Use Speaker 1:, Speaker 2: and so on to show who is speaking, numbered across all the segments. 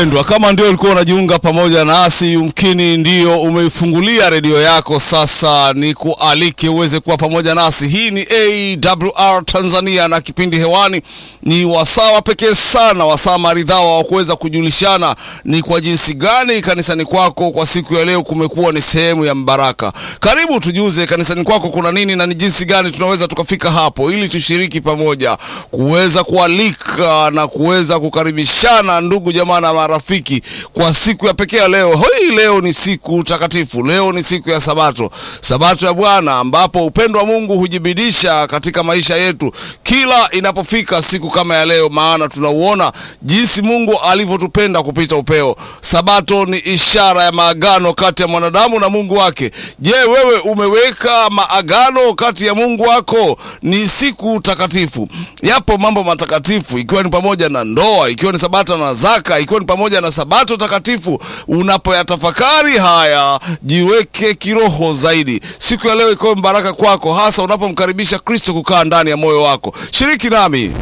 Speaker 1: Pendwa, kama ndio ulikuwa unajiunga pamoja nasi, yumkini ndio umeifungulia redio yako sasa, ni kualike uweze kuwa pamoja nasi. Hii ni AWR Tanzania na kipindi hewani ni wasaa pekee sana, wasaa maridhawa wa kuweza kujulishana ni kwa jinsi gani kanisani kwako kwa siku ya leo kumekuwa ni sehemu ya mbaraka. Karibu tujuze kanisani kwako kuna nini na ni jinsi gani tunaweza tukafika hapo, ili tushiriki pamoja kuweza kualika na kuweza kukaribishana ndugu jamaa na marafiki kwa siku ya pekee ya leo. Hii leo ni siku takatifu, leo ni siku ya Sabato, Sabato ya Bwana, ambapo upendo wa Mungu hujibidisha katika maisha yetu kila inapofika siku kama ya leo, maana tunauona jinsi Mungu alivyotupenda kupita upeo. Sabato ni ishara ya maagano kati ya mwanadamu na Mungu wake. Je, wewe umeweka maagano kati ya Mungu wako? Ni siku takatifu, yapo mambo matakatifu, ikiwa ni pamoja na ndoa, ikiwa ni Sabato na zaka, ikiwa ni pamoja na Sabato takatifu. Unapoyatafakari haya, jiweke kiroho zaidi. Siku ya leo ikawe mbaraka kwako, hasa unapomkaribisha Kristo kukaa ndani ya moyo wako. Shiriki nami.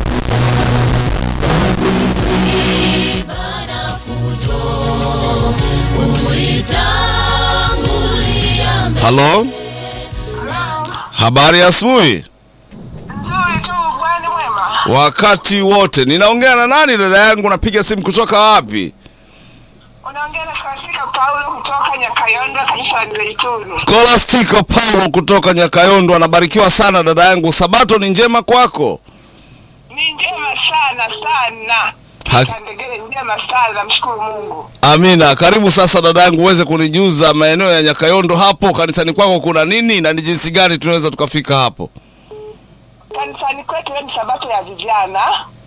Speaker 1: Halo, habari ya asubuhi.
Speaker 2: Nzuri tu bwana mwema.
Speaker 1: Wakati wote ninaongea na nani? Dada yangu, napiga simu kutoka wapi?
Speaker 2: Unaongea na Scholastica Paulo kutoka Nyakayondo kanisa la Mzeituni.
Speaker 1: Scholastica Paulo kutoka Nyakayondo. Anabarikiwa sana dada yangu. Sabato ni njema kwako?
Speaker 2: Ni njema sana sana.
Speaker 1: Ha-
Speaker 2: Kandegele njema sana namshukuru Mungu.
Speaker 1: Amina. Karibu sasa dada yangu, uweze kunijuza maeneo ya Nyakayondo hapo kanisani kwako kuna nini na ni jinsi gani tunaweza tukafika hapo?
Speaker 2: Kanisani kwetu leo ni sabato ya vijana.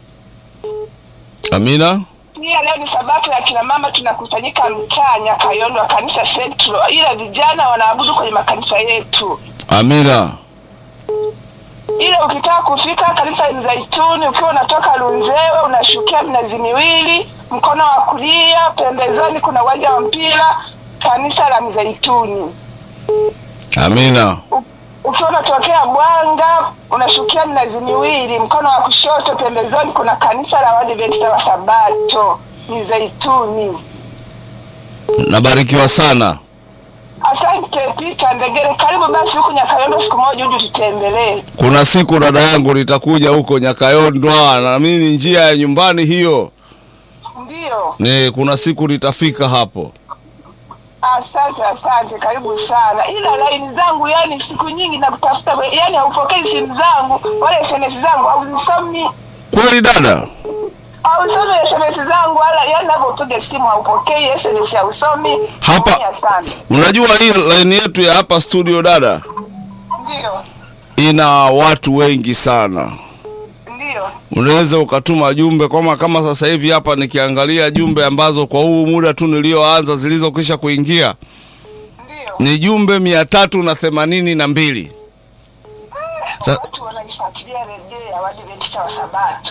Speaker 1: Amina.
Speaker 2: Pia leo ni sabato ya kina mama tunakusanyika mtaa Nyakayondo wa kanisa Central. Ila vijana wanaabudu kwenye makanisa yetu.
Speaker 1: Amina.
Speaker 2: Ila ukitaka kufika kanisa la Mzeituni ukiwa unatoka Lunzewe unashukia Mnazi Miwili, mkono wa kulia pembezoni kuna uwanja wa mpira, kanisa la Mzeituni.
Speaker 1: Amina.
Speaker 2: U- Ukiwa unatokea Bwanga unashukia Mnazi Miwili, mkono wa kushoto pembezoni kuna kanisa la Waadventista wa Sabato Mzeituni.
Speaker 1: Nabarikiwa sana.
Speaker 2: Asante Peter Ndegere, karibu basi huku Nyakayondo siku moja uje tutembelee.
Speaker 1: Kuna siku dada yangu nitakuja huko Nyakayondo, na mimi ni njia ya nyumbani hiyo.
Speaker 2: Ndiyo.
Speaker 1: Ni kuna siku nitafika hapo.
Speaker 2: Asante, asante, karibu sana. Ila laini zangu, yani siku nyingi nakutafuta, yani haupokei simu zangu wala SMS zangu, hauzisomi,
Speaker 1: Kweli dada?
Speaker 2: hausomi SMS zangu wala, yani navyopiga simu haupokei SMS, hausomi.
Speaker 1: Hapa-
Speaker 2: Naumia sana.
Speaker 1: Unajua hii line yetu ya hapa studio dada
Speaker 2: Ndiyo,
Speaker 1: ina watu wengi sana.
Speaker 2: ndiyo,
Speaker 1: Unaweza ukatuma jumbe kama kama sasa hivi hapa nikiangalia jumbe ambazo kwa huu muda tu nilioanza zilizokwisha kuingia
Speaker 2: ndiyo.
Speaker 1: ni jumbe mia tatu na themanini na mbili. Sa-
Speaker 2: Watu wanaifuatilia redio ya Waadventista wa Sabato.